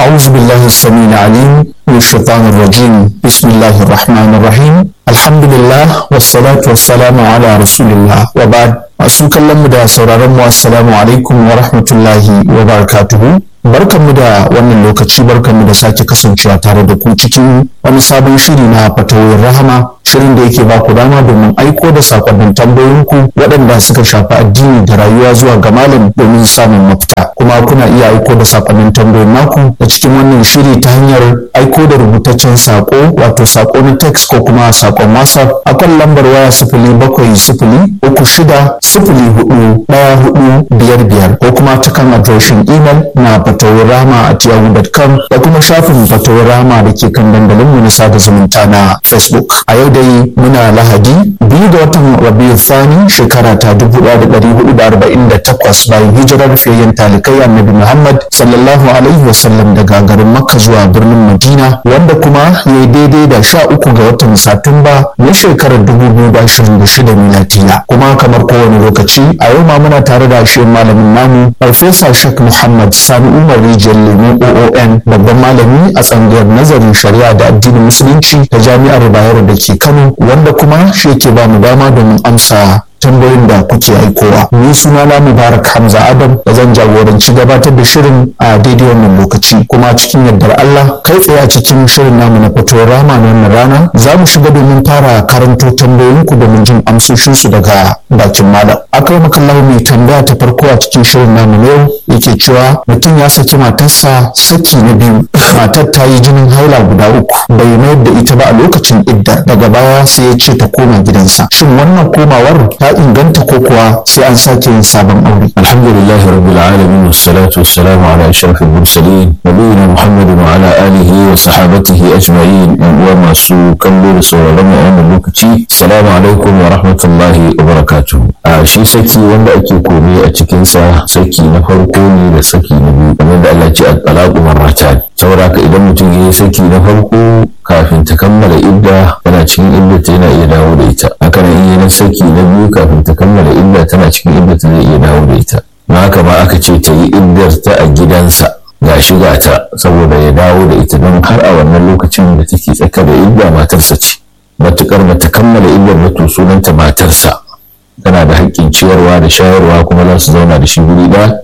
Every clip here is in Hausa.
أعوذ بالله السميع العليم من الشيطان الرجيم بسم الله الرحمن الرحيم الحمد لله والصلاة والسلام على رسول الله وبعد masu kallon mu da sauraron mu assalamu alaikum wa rahmatullahi wa barakatuhu barkanmu da wannan lokaci barkanmu da sake kasancewa tare da ku cikin wani sabon shiri na fatawoyin rahama shirin da yake ba ku dama domin aiko da sakonnin tambayoyinku waɗanda suka shafi addini da rayuwa zuwa ga malam domin samun mafita kuma kuna iya aiko da sakonnin tambayoyin naku da cikin wannan shiri ta hanyar aiko da rubutaccen sako wato sako na text ko kuma sakon whatsapp akan lambar waya sifili bakwai sifili uku shida sifili hudu ɗaya hudu biyar biyar ko kuma ta kan adireshin imel na fatawar rama a yahoo.com da kuma shafin fatawar rama da ke kan dandalin mu na sada zumunta na facebook a yau dai muna lahadi biyu da watan rabiu thani shekara ta dubu ɗaya da ɗari hudu da arba'in da takwas bayan hijirar fiyayyen talikai annabi muhammad sallallahu alaihi wasallam daga garin makka zuwa birnin madina wanda kuma ya yi daidai da sha uku ga watan satumba na shekarar dubu biyu da ashirin da shida miladiya kuma kamar kowane lokaci a yau ma muna tare da shi malamin namu farfesa shek muhammad sani umar rijiyar lemu oon babban malami a tsangayar nazarin shari'a da addinin musulunci ta jami'ar bayero da ke kano wanda kuma shi yake ba mu dama domin amsa tambayoyin da kuke aikowa ni suna na mubarak hamza adam da zan jagoranci gabatar da shirin a daidai wannan lokaci kuma cikin yardar allah kai tsaye a cikin shirin namu na fitowar rama na wannan rana za mu shiga domin fara karanto tambayoyinku domin jin amsoshinsu daga bakin malam akwai makallahu mai tambaya ta farko a cikin shirin namu na yau yake cewa mutum ya saki matarsa saki na biyu matar ta yi jinin haila guda uku bai mayar da ita ba a lokacin idda daga baya sai ya ce ta koma gidansa shin wannan komawar ta inganta ko kuwa sai an sake yin sabon aure alhamdulillahi rabbil alamin wassalatu wassalamu ala ashrafil mursalin nabiyina muhammadin wa ala alihi wa sahabatihi ajma'in yan uwa masu kallo da sauraron mu a wannan lokaci assalamu alaikum wa rahmatullahi wa barakatuh a shi saki wanda ake komai a cikin sa saki na farko ne da saki na biyu kamar da Allah ya ce at-talaqu marratan saboda ka idan mutum ya yi saki na farko kafin ta kammala idda tana cikin idda ta yana iya dawo da ita haka nan in na saki na biyu kafin ta kammala idda tana cikin idda ta zai iya dawo da ita na haka ma aka ce ta yi iddar ta a gidansa ga shiga ta saboda ya dawo da ita don har a wannan lokacin da take tsaka da idda matarsa ce matukar bata kammala iddar ba to sunanta matarsa tana da haƙƙin ciyarwa da shayarwa kuma za su zauna da shi guri ɗaya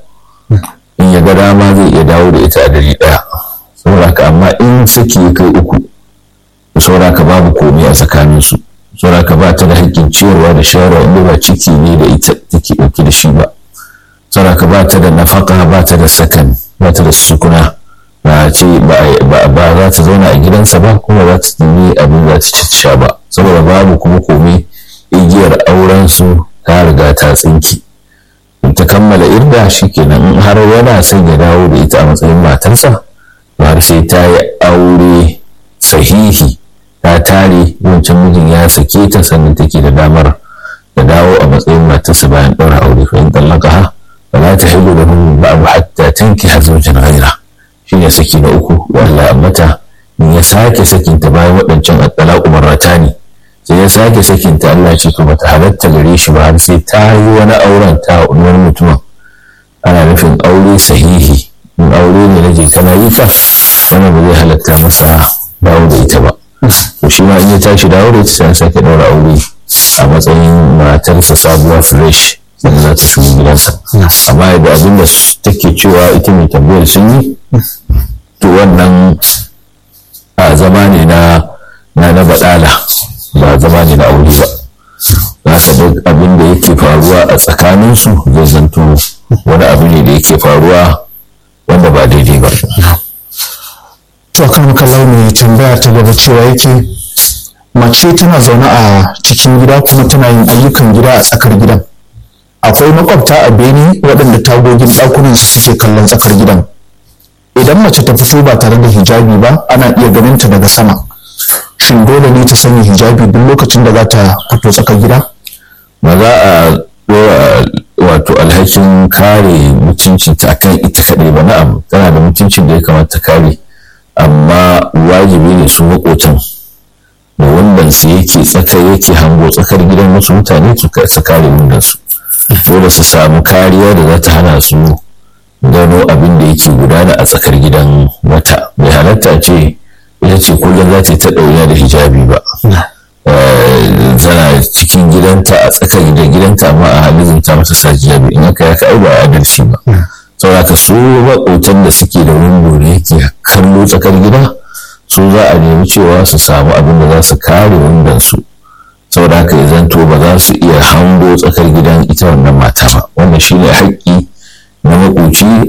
in ya ga dama zai iya dawo da ita a dari ɗaya saboda amma in saki ya kai uku sauraka babu komai a tsakaninsu sauraka ba ta da haƙƙin ciyarwa da shayarwa inda ba ciki ne da ita take ɗauke da shi ba sauraka ba ta da nafaka ba ta da sakan ba ta da sukuna ba ce ba za ta zauna a gidansa ba kuma za ta nemi abin za ta sha ba saboda babu kuma komai igiyar auren su ta riga ta tsinki ta kammala irda shikenan in har yana son ya dawo da ita a matsayin matarsa har sai ta yi aure sahihi ta tare wancan mijin ya sake ta sannan take da damar da dawo a matsayin matarsa bayan ɗaura aure fa in tallaka ha ba za ta hidu da hun ba abu hatta tanki har zaujin ghaira shi ne saki na uku wallahi mata in ya sake sakinta bayan waɗancan at-talaqu marratani sai ya sake sakinta Allah ce to bata halatta gare shi ba har sai ta yi wani auren ta wani mutumin ana nufin aure sahihi in aure ne na je kana yi fa wannan ba zai halatta masa dawo da ita ba to shi ma in ya tashi dawo da ita sai an sake daura aure a matsayin matarsa sabuwa fresh sannan za ta shigo gidansa amma da abin da take cewa ita mai tambayar sun yi to wannan a zama ne na na na badala ba zama ne na aure ba za ka duk abin da yake faruwa a tsakaninsu zai zanto wani abu ne da yake faruwa wanda ba daidai ba. To kan kallau mai tambaya ta gaba cewa yake mace tana zaune a cikin gida kuma tana yin ayyukan gida a tsakar gidan. Akwai makwabta a bene waɗanda tagogin ɗakunan su suke kallon tsakar gidan. Idan mace ta fito ba tare da hijabi ba ana iya ganin ta daga sama. Shin dole ne ta sanya hijabi duk lokacin da za ta fito tsakar gida? Ba za a ɗora wato alhakin kare mutuncinta akan ita kaɗai ba na'am tana da mutuncin da ya kamata kare amma wajibi ne su makotan da wannan su yake tsaka yake hango tsakar gidan wasu mutane su kare wannan su dole su samu kariya da za ta hana su gano abin da yake gudana a tsakar gidan wata bai halatta ce ita ce kullum za ta yi ta ɗauya da hijabi ba tana cikin gidanta a tsakar da gidanta amma a halin ta masa sa hijabi in aka yaka ai ba adalci ba saboda ka su maƙotan da suke da windo da yake kallo tsakar gida su za a nemi cewa su samu abin da za su kare windon su saboda haka ya zanto ba za su iya hango tsakar gidan ita wannan mata ba wannan shine haƙƙi na makoci